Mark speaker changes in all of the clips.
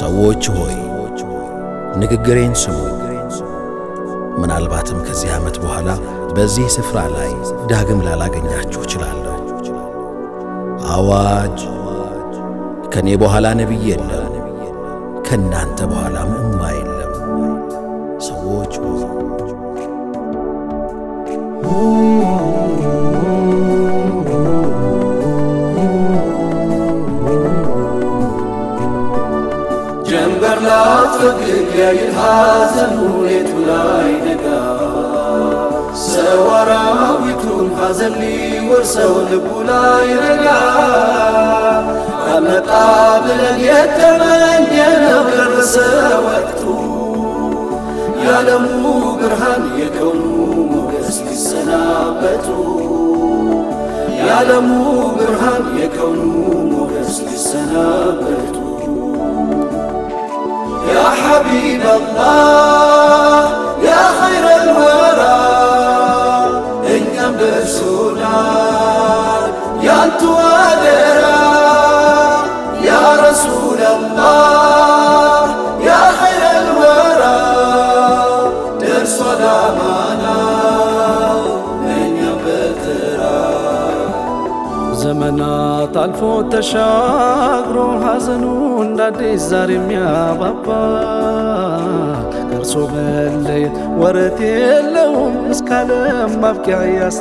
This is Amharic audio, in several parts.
Speaker 1: ሰዎች ሆይ ንግግሬን ስሙ። ምናልባትም ከዚህ ዓመት በኋላ በዚህ ስፍራ ላይ ዳግም ላላገኛችሁ እችላለሁ። አዋጅ! ከእኔ በኋላ ነቢይ የለም፣ ከእናንተ በኋላም እማ የለም። ሰዎች ሆይ
Speaker 2: ጀንበር ላትፈግግ ያይል ሐዘኑ ሌቱ ላይ ነጋ ሰው አራዊቱን ሐዘን ሊወርሰው ልቡ ላይ ረጋ አመጣ ብለን የተመኘነው ደረሰ ወቅቱ የዓለሙ ብርሃን የከውኑ ሞገስ ሊሰናበቱ የዓለሙ ብርሃን የከውኑ ሞገስ ሊሰናበቱ يا حبيب الله يا خير الورى እኛም ደርሶናል ያንቱ አደራ ያ ረሱል አላህ ያ ኸይረ ልወራ ደርሷል አማና እኛም በተራ
Speaker 3: ዘመናት አልፎ ተሻግሮ ሐዘኑ እንደ አዲስ ዛሬ የሚያባባ ከእርሶ መለየት ወረት የለውም እስከ ዓለም ማብቂያ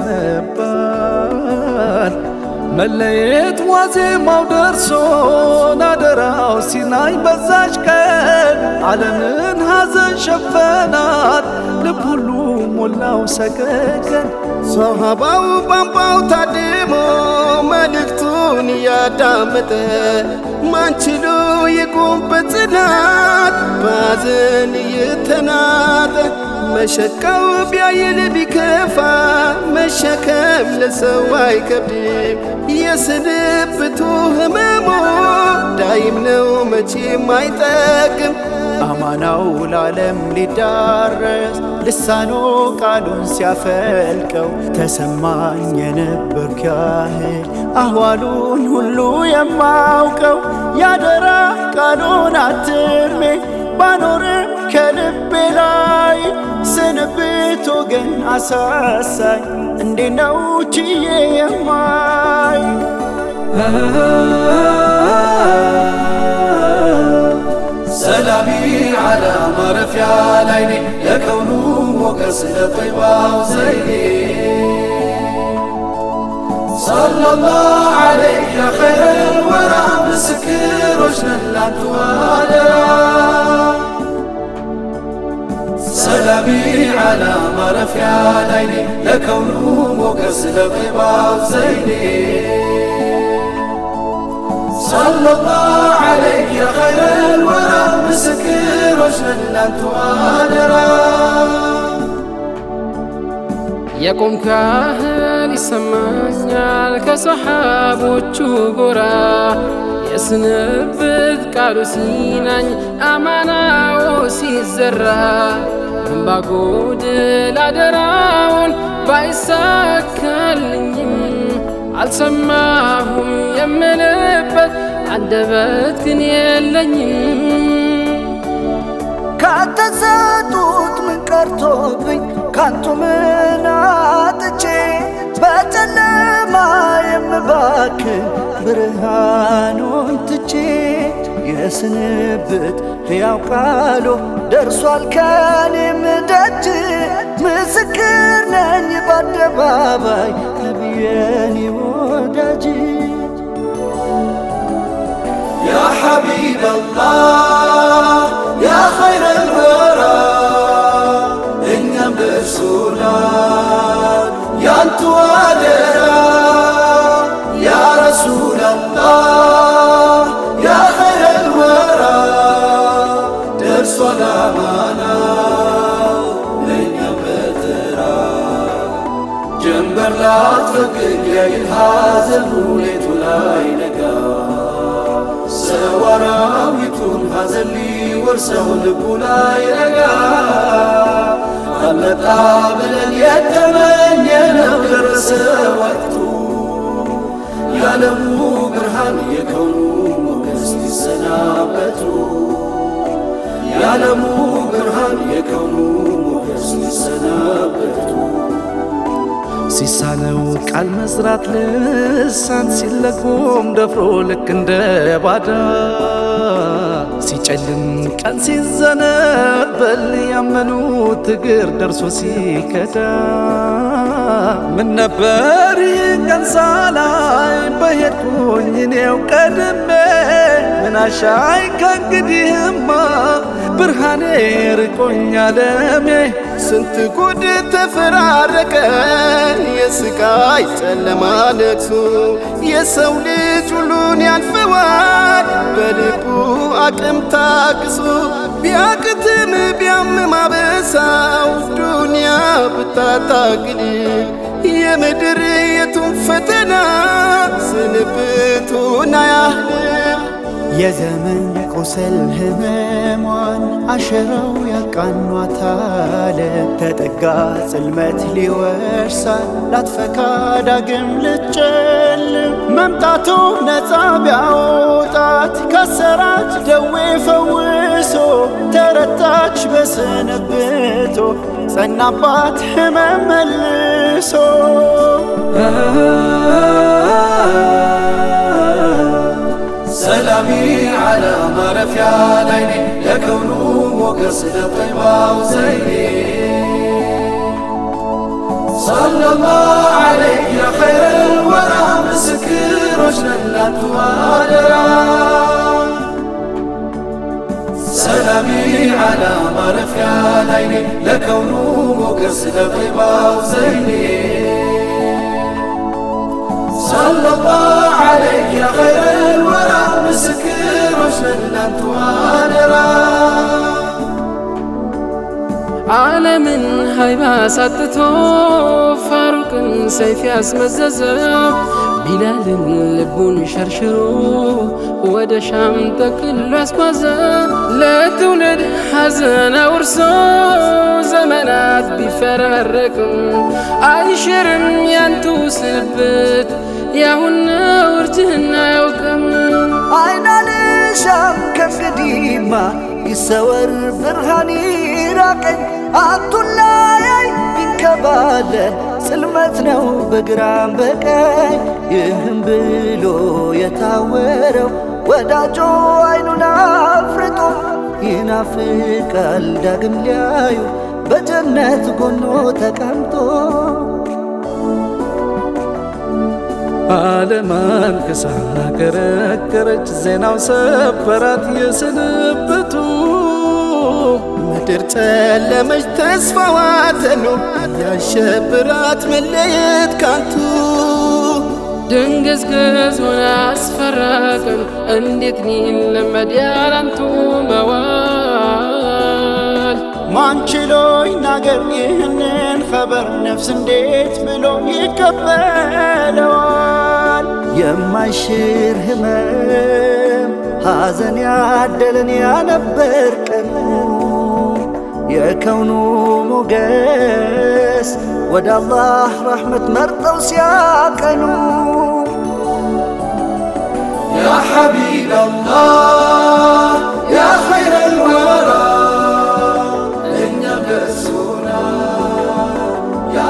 Speaker 3: ያስነባል። መለየት ዋዜማው ደርሶን አደራው ሲናኝ በዛች ቀን ዓለምን ሐዘን ሸፈናት ልብ ሁሉ ሞላው ሰቀቀን
Speaker 4: ሶሃባው ቧንቧው ታድሞ መልእክቱን እያዳመጠ ማንችሉ ይቁም በጽናት ባዘን እየተናጠ መሸቃው ቢያይል ቢከፋ መሸከም ለሰው አይከብድም። የስንብቱ ህመሙ ዳይም ነው መቼም አይጠቅም።
Speaker 5: አማናው ለዓለም ሊዳረስ ልሳኖ ቃሉን ሲያፈልቀው ተሰማኝ የነበርኩ ያህል አህዋሉን ሁሉ የማውቀው ያደራ ቃሉን አትሜ ባኖርም ከልቤ ላይ ስንብት ወገን አሳሳኝ እንዴ ነው ችዬ የማይ
Speaker 2: ሰላሚ ዓላ ማረፊያ ላይኔ የከውኑ ሞገስ ለጠይባው ዘይኔ ሰለላሁ ዐለይህ ያ ኸይረል ወራ ምስክሮች ነን ላንቱ አደራ ሰላሚ ዓላ ማረፊያ ላይኔ የከውኑ ሞገስ ለጠይባው ዘይኔ ሰለላሁ ዐለይህ ያ ኸይረል ወራ ምስክሮች ነን ላንቱ አደራ
Speaker 6: የቆምኩ ያህል ይሰማኛል ከሰሓቦቹ ጎራ የስንብት ቃሉ ሲናኝ አማናው ሲዘራ እምባጎድል አደራውን ባይሳካልኝም አልሰማሁም የምልበት አንደበት ግን የለኝም
Speaker 7: ከተሰጡት ምን ቀርቶብኝ ካንቱ ምን አጥቼ በጨለማ የምባክን ብርሃኑን ትቼ የስንብት ሕያው ቃሉ ደርሷል ከኔም ደጅ ምስክር ነኝ በአደባባይ ነቢየኔ ወዳጅ
Speaker 2: يا حبيب الله يا خير الورى እኛም ደርሶናል ያንቱ አደራ ያ ረሱል አላህ ያ ኸይረ ልወራ ደርሷል አማና ለእኛም በተራ ጀንበር ላትፈቅድ ያይል ሐዘኑ ሌቱ ላይ ነጋ ሰው አራዊቱን ሐዘን ሊወርሰው ልቡ ላይ ረጋ አመጣ ብለን የተመኘነው ደረሰ ወቅቱ የዓለሙ ብርሃን የከውኑ ሞገስ ሊሰናበቱ የዓለሙ ብርሃን የከውኑ ሞገስ ሊሰናበቱ
Speaker 3: ሲሳነው ቃል መስራት ልሳን ሲለጎም ደፍሮ ልክ እንደ ባዳ ሲጨልም ቀን ሲዘነበል ያመኑት እግር ደርሶ ሲከዳ ምን ነበር ይህ ቀን ሳላይ በሄድኩኝ እኔው ቀድሜ ምን አሻይ ከእንግዲህማ ብርሃኔ ርቆኝ አለሜ
Speaker 4: ስንት ጉድ ተፈራረቀን የስቃይ ጨለማ ለቅሶ የሰው ልጅ ሁሉን ያልፈዋል በልቡ አቅም ታግሶ ቢያቅትም ቢያምም አበሳው ዱንያ ብታታግል የምድር የቱን ፈተና ስንብቱን አያህልም
Speaker 5: የዘመን ቁስል ህመሟን አሸራው ያቃኗታል ተጠጋ ጽልመት ሊወርሳል ላትፈካ ዳግም ልጨልም መምጣቱ ነፃ ቢያወጣት ካሰራች ደዌ ፈውሶ ተረታች በስንብቶ ጸናባት ህመም መልሶ
Speaker 2: ሰላሚ ዓላ ማረፊያ ላይኔ የከውኑ ሞገስ ለጠይባው ዘይኔ ሰለላሁ ዐለይክ ያ ኸይረል ወራ ምስክሮች ነን ላንቱ አደራ ሰላሚ ዓላ ማረፊያ ላይኔ ለከውኑ ሞገስ ለጠይባው ዘይኔ ሰለላሁ ዐለይክ ያ ኸይረል ወራ ምስክሮች ነን ላንቱ አደራ
Speaker 6: ዓለምን ሀይባ ሳጥቶ ፋሩቅን ሰይፍ ያስመዘዘው ቢላልን ልቡን ሸርሽሮ ወደ ሻም ጠቅሎ ያስጓዘ ለትውልድ ሐዘን አውርሶ ዘመናት ቢፈራረቅም አይሽርም ያንቱ ስንብት ያሁን ውርጅህና አያውቅም
Speaker 7: አይናልሻም ከእንግዲህማ ይሰወር ብርሃን ይራቀኝ አቱላያይ ቢንከባለን ጽልመት ነው በግራም በቀኝ ይህም ብሎ የታወረው ወዳጆ አይኑን አፍርጦ ይናፍቃል ዳግም ሊያዩ በጀነት ጎኖ ተቀምጦ
Speaker 3: ዓለማን ክሳ ከረከረች ዜናው ሰበራት የስንብቱ
Speaker 4: ምድር ጨለመች ተስፋዋ ተኖ ያሸብራት መለየት ካንቱ
Speaker 6: ድንግዝግዝ ሆነ አስፈራቅን እንዴት ሊለመድ ያላንቱ መዋል
Speaker 5: ማንችሎ ይናገር ይህንን ኸበር ነፍስ እንዴት ብሎ ይቀበለዋል?
Speaker 7: የማይሽር ህመም ሐዘን ያደለን ያነበር ቀኑ የከውኑ ሞገስ ወደ አላህ ረሕመት መርጠው ሲያቀኑ
Speaker 2: يا حبيب الله يا خير الورى لن يبسونا يا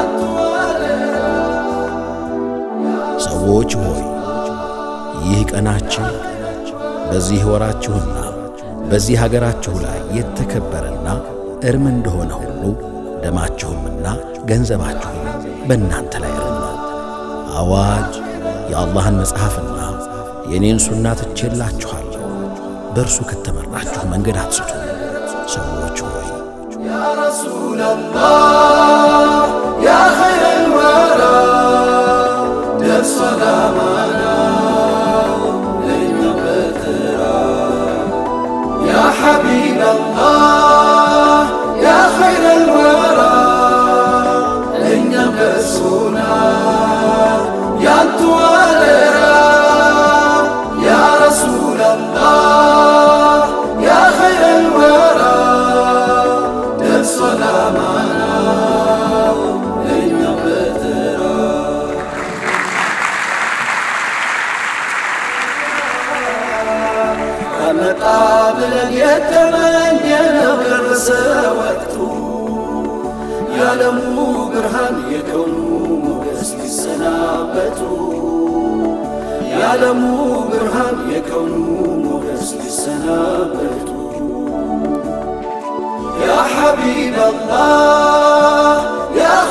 Speaker 1: ሰዎች ሆይ ይህ ቀናችሁ በዚህ ወራችሁና በዚህ ሀገራችሁ ላይ የተከበረና እርም እንደሆነ ሁሉ ደማችሁምና ገንዘባችሁም በእናንተ ላይ እርም ነው። አዋጅ የአላህን መጽሐፍና የእኔን ሱና ትቼላችኋለሁ። በእርሱ ከተመራችሁ መንገድ አትስቱ። ሰዎች ሆይ
Speaker 2: يا رسول الله يا خير الورى درس سلامنا لن يبترى يا حبيب الله يا خير الورى لن يبسونا يا توالرا يا رسول الله يا خير الورى درس سلامنا የዓለሙ ብርሃን የከውኑ ሞገስ ሊሰናበቱ የዓለሙ ብርሃን የከውኑ ሞገስ ሊሰናበቱ ያ ሐቢብ አላህ ያ